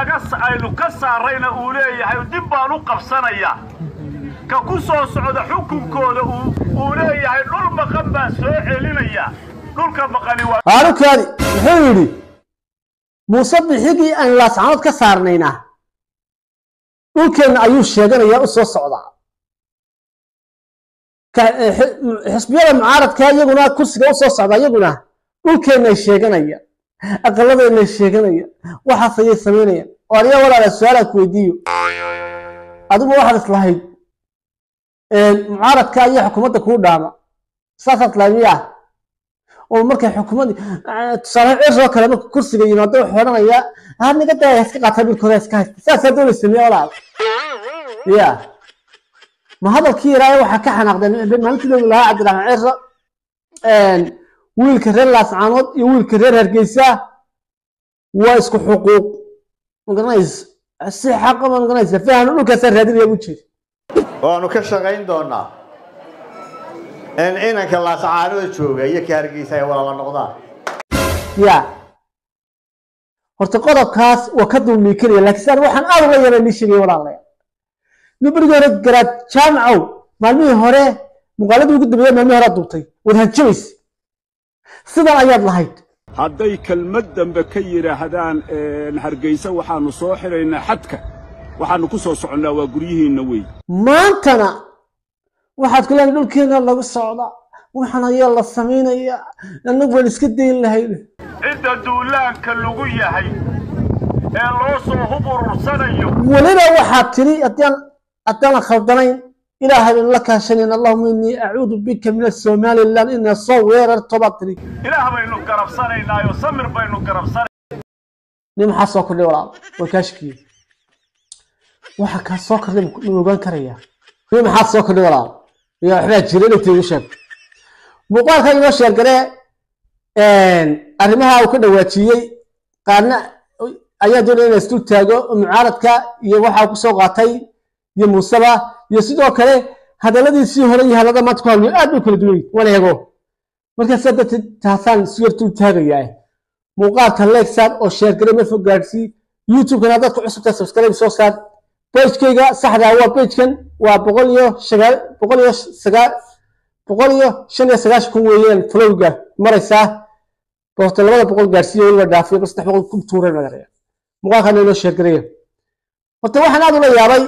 laga aynu ka saarayna uu leeyahay dib baan u qabsanayaa ka ku soo socda xukunkooda uu leeyahay dhul maqan baan soo celinaya dhulka maqani waa haarukaadi muxuu yidhi muuse bixigii aan laascanood ka saarnaynaa dhulkeenna ayuu sheeganayaa u soo socdaa xisbiyada mucaaradka iyaguna kursiga u soo socda iyaguna dhulkeennay sheeganaya aqaladeennay sheeganaya waxaas ayay samaynayaan oo aniga walaala su-aalaan ku weydiiyo adigu waxaad islahayd mucaaradka iyo xukuumadda kuu dhaama saasaad lahayd miyaa oo markay xukuumaddii tusaale ciroo kale marka kursiga yimaado wuxuu odhanayaa ha niga daya iska qaata bilkooda iska haysta saasaa doonay sameeya walaal ya ma hadalkii yaraaye waxaa ka xanaaqdeen maalintii loogi lahaa cabdiraxmaan cirro wiilka reer laascaanood iyo wiilka reer hargeysa waa isku xuquuq magaranaysa si xaqa ma magaranaysa fahano dhulkaasaa raadinaya u jeeda waanu ka shaqayn doonaa in inanka laascaanada jooga iyo ka hargeysa ay walaala noqdaan ya horta qodobkaas waa ka dulmiikanaya laakiin saan waxaan aad uga yara nii sheegaya walaalaya nin berigii hore garaad jaamacow maalmihii hore muuqaaladii ugu dambeeya maalmihii hore duubtay waad hanjabaysa sidan ayaad lahayd hadday kelmad dambe ka yidhaahdaan hargeysa waxaannu soo xidhaynaa xadka waxaannu ku soo soconnaa waa guryihiinna wey maantana waxaad ku leedahay dhulkeena lagu socda waxaan ayaa la samaynaya annagu waan iska dayn lahayn cidda duulaanka lagu yahay ee loo soo hub urursanayo weliba waxaad tiri haddaan haddaanan khaldanayn ilaahay baan la kaashanayn allahuma innii acuudu bika min asomalilan inaa soo weerarto baad tiri ilaah baynu garabsanaynaayo samir baynu garabsanay nin maxaa soo kordhay walaal waa kaashkiye waxa kaa soo kordhay ma ogaan karayaa nin maxaa soo kordhay walaal ya waxbaa jira inay igu sheeg muuqaalka inoo sheergaree arrimaha uu ka dhawaajiyey qaarna ayaa doonaya inaa isdul taago oo mucaaradka iyo waxa ku soo qaatay iyo muuseba iyo sidoo kale hadalladiisii hore iyo hadallada maanta ku hadlayo aad bay kala duwan yihin wana eego markaasaa darteed taasaan isu yar dul taagayaa muuqaalka leegsaar oo sheergare ma fog gaadsii youtube-kana haddaad ku cusubtahay subscribe soo saar pagekayga saxda waa pagekan waa boqol iyo sagaal boqol iyo sagaal boqol iyo shan iyo sagaashan kun weeyaan flowga maraysaa boqorta labada boqol gaarsiiyo weliba dhaafiyo bal saddex boqol ku tuuray magaraya muuqaalkana inoo sheergareeya horta waxaan aad ula yaabay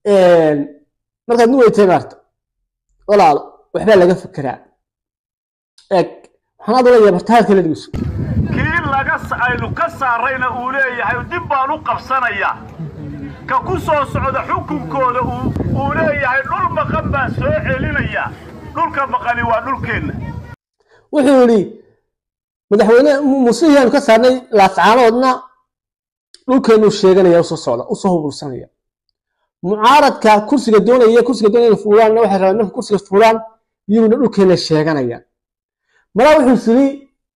markaad nu weytay maarta walaalo waxbaa laga fekeraa eeg waxaan aad ula yaabay horta hadalka la dhigeyso kii laga aynu ka saarayna uu leeyahay dib baan u qabsanayaa ka ku soo socda xukunkooda uu leeyahay dhul maqan baan soo celinaya dhulka maqani waa dhulkeenna wuxuu yidhi madaxweyne muusihii aanu ka saarnay laascaanoodna dhulkeennuu sheeganaya usoo socda usoo hubulsanaya mucaaradka kursiga doonaya kursiga doonaya inay fuulaanna waxay rabaan marka kursiga fuulaan iyaguna dhulkeenna sheeganayaan malaa wuxuu yidhi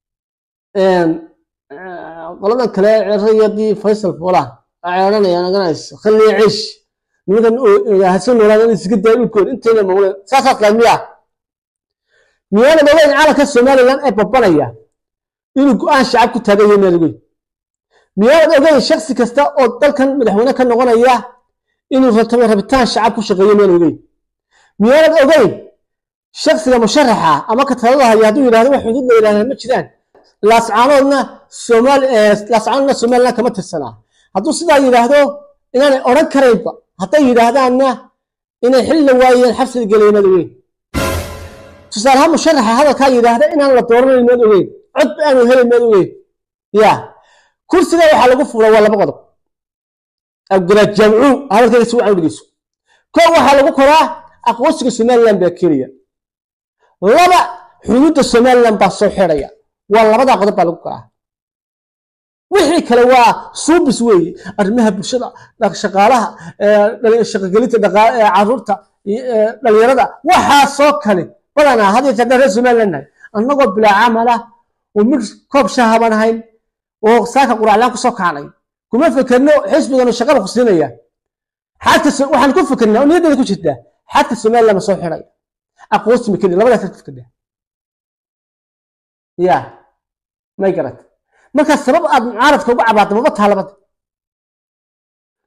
qoladan kale cerayadii faysal fuulaan ceeranayaan aganayso khalliya ciish nimankan hasan noolaada in isga daya dhulkooda intayna mawle saasaad lahayd miyaa miyaana ogeyn calanka somalilan ee babanaya inuu go-aan shacab ku taagan yahay miyaad ogeyn miyaanad ogeyn shaksi kasta oo dalkan madaxweyne ka noqonaya inuu ratabo rabitaan shacab ku shaqeeyo miyaad ogeyn miyaanad ogeyn shaksiga musharaxa ama ka talada haya hadduu yidhahdo wax xuduud la yidhahdaa ma jiraan laascaanoodna somaal laascaanoodna somalilan kama tirsanaa hadduu sidaa yidhaahdo inaanay odhan karaynba hadday yidhaahdaanna inay xilli waayeen xabsiga gelaya maad ogeyn tusaalehaan musharaxa hadalkaa yidhaahda inaan la dooranayn maad ogeyn codba aanu helin maad ogeyn ya kursiga waxaa lagu fuula waa laba qodob abgaraad jaamcuu hadalkayga si wacan u dhegeyso koo waxaa lagu koraa aqoonsiga somaliland baa keenaya laba xuduudda somaliland baa soo xidhaya waa labadaa qodob baa lagu koraa wixii kale waa suubis weeye arrimaha bulshada shaqaalaha shaqagelinta caruurta dhalinyarada waxaasoo kale badanaa had iyo jeer reer somaliland nahay annagoo bilaa camala oo mid koob shahaban ahayn oo saaka quraclaan kusoo kacnay kuma fekerno xisbiganu shaqada ku siinaya xagta waxaan ku fekernaa oo niyaddeeda ku jirtaa xagta somaliland ma soo xidhaya aqoonsi ma keni labadaas ku fekernaa ya may garat marka sabab aad mucaaradka uga cabaadda maba taa labada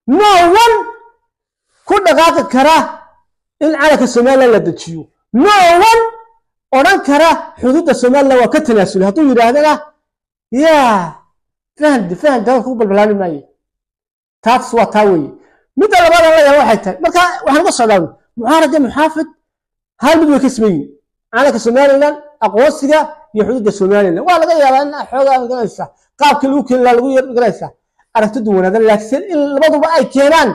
no one ku dhaqaaqi kara in calanka somalilan la dejiyo no one odhan kara xuduudda somalilan waa ka tanaasulay hadduu yidhaahdana yaa fahandi fahandi hadalka ku balbalaani maayo taas waa taa weeye midda labaad aan leeyahay waxay tahay marka waxaan uga socdaa mucaarad iyo muxaafid hal mid way ka siman yihin calanka somalilan aqoonsiga iyo xuduudda somalilan waa laga yaabaa in xoogaa garanaysa qaabkii lagu keeni lahaa lagu yar garanaysa aragti duwanaadan laakiin in labaduba ay keenaan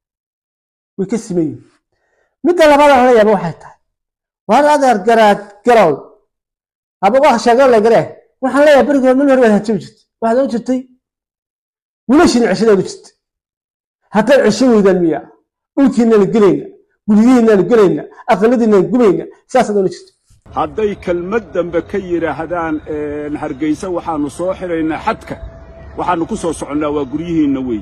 way ka siman yihin midda labaad aan leeyahay waxay tahay waar adeer garaad garow haba waa sheegan la garee waxaan leeyahay berigii hore min hore baad hanjabi jirtay waxaad ohan jirtay wiilashiina ceshadeedu jirtay haddaad cesho weydaan miya dhulkiinaan gelayna guryihiinaan gelayna aqaladiinaan gubayna saasaad ohan jirtay hadday kelmad dambe ka yidhaahdaan hargaysa waxaannu soo xidhaynaa xadka waxaannu ku soo soconnaa waa guryihiinna wey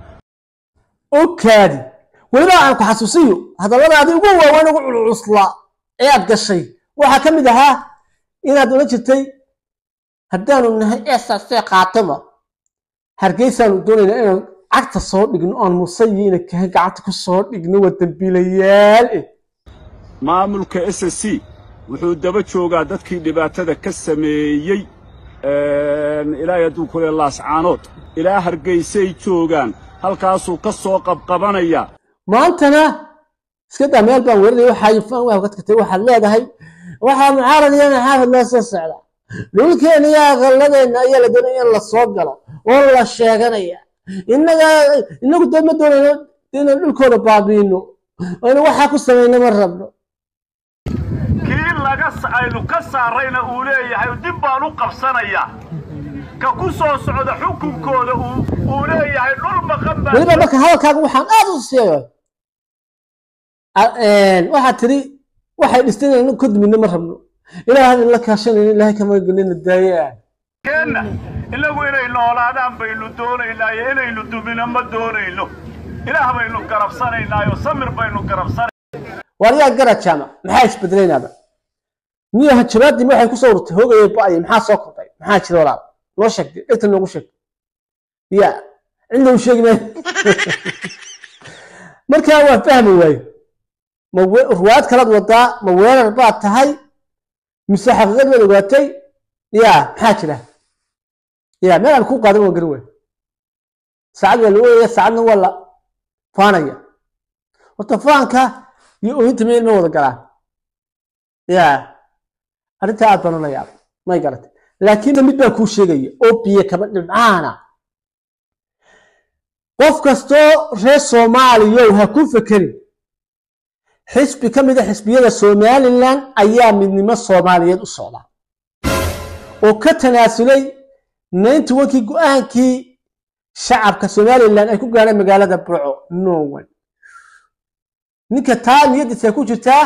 okaadi weliba aan ku xasuusiyo hadalladaadii ugu waaweyn ugu culcuslaa ee aad gashay waxaa ka mid ahaa inaad odhan jirtay haddaanu nahay eesaasee qaataba hargeysaanu doonaynaa inaan cagta soo dhigno oon musayiina kahan gacanta ku soo dhigno waa dembiilayaal eh maamulka s s c wuxuu daba joogaa dadkii dhibaatada ka sameeyey ilaahay hadduu ku le laascaanood ilaa hargaysay joogaan halkaasuu ka soo qabqabanayaa maantana iska daa meel baan weerinaya waxaa faan waa kadkatay waxaad leedahay waxaa mucaarad iyo maxaafid loo soo socda dhulkeena iyo aqaladeenna ayaa la doonaya in la soo galo oo la sheeganaya innaga innagu dee ma doonayno inaan dhulkooda baabiino aynu waxaa ku samayna ma rabno kii laga aynu ka saarayna uu leeyahay dib baan u qabsanayaa ka ku soo socda xukunkooda uu leeyahay dhul maqan baa weliba marka hadalkaaga waxaan aad u siiyo waxaad tiri waxay dhisteen inaan ka dumino ma rabno ilaahay hadin la kaashanayna ilaahay kama gelina daaya keenna innagu inay noolaadaan baynu doonaynaa iyo inaynu dumino ma doonayno ilaah baynu garabsanaynaayo samir baynu garabsanay waaryaa gara jaamac maxaa isbedelaynaaba niyo hajabaadii waxay ku soo urtay hoogayay ba'aya maxaa soo kordhay maxaa jira walaal noo sheegtay dhegta noogu sheeg ya cidna u sheegi maayo markaa waa fahmi waaye ma ruwaad kalaad wadaa ma weerar baad tahay mise xaqiiqad baad ogaatay ya maxaa jira ya meel aan ku qaadan waan garan waay saacad waa la ooyaya saacadna waa la faanaya horta faanka iyo ooyinta meel ma wada galaan ya arrintaa aad baan ula yaabay may garatay laakiin mid baa kuu sheegaya oo biyo kaba dhibcaana qof kastoo reer soomaaliyow ha ku fekerin xisbi ka mid a xisbiyada somalilan ayaa midnimo soomaaliyeed u socda oo ka tanaasulay naynti wankii go-aankii shacabka somalilan ay ku gaadheen magaalada burco no one ninka taa niyadiisa ay ku jirtaa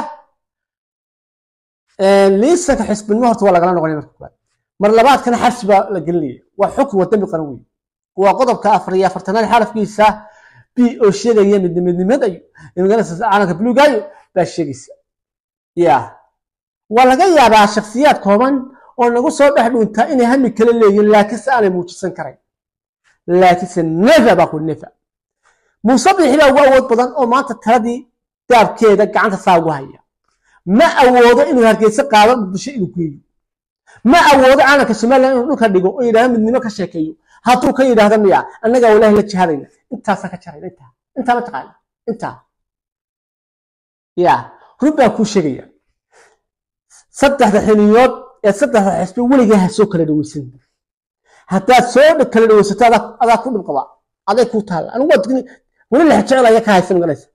liisanka xisbinimo horta waa lagala noqonaya marka koowaad mar labaadkana xabsi baa la gelinaya waa xukun waa dembi qaran weyn waa qodobka afar iyo afartanaad xarafkiisa b oo sheegaya midnimidnimadayo calanka buluugayo baa sheegaysa ya waa laga yaabaa shaksiyaad kooban oo nagu soo dhex dhuuntaa inay hami kala leeyihin laakiinse aanay muujisan karayn laakiinse nefa baa ku nefa muuse bixi baa ugu awood badan oo maanta taladii daabkeeda gacanta saa ugu haya ma awoodo inuu hargeysa qaado muqdisho inuu geeyo ma awoodo calanka somalilan inuu dhulka dhigo oo yidhahdo midnimo ka sheekeeyo hadduu ka yidhaahdo miya annagaa walaahi la jihadayna intaasa ka jarayna intaa intaa ma taqaana intaa ya run baa kuu sheegaya saddexda xiliyood ee saddexda xisbi weligaa ha soo kala dhaweysan haddaad soo kala dhaweysato adaa ku dhibqaba aday kuu taalla anigu waa weli la jecel ayaa ka haysa maganaysa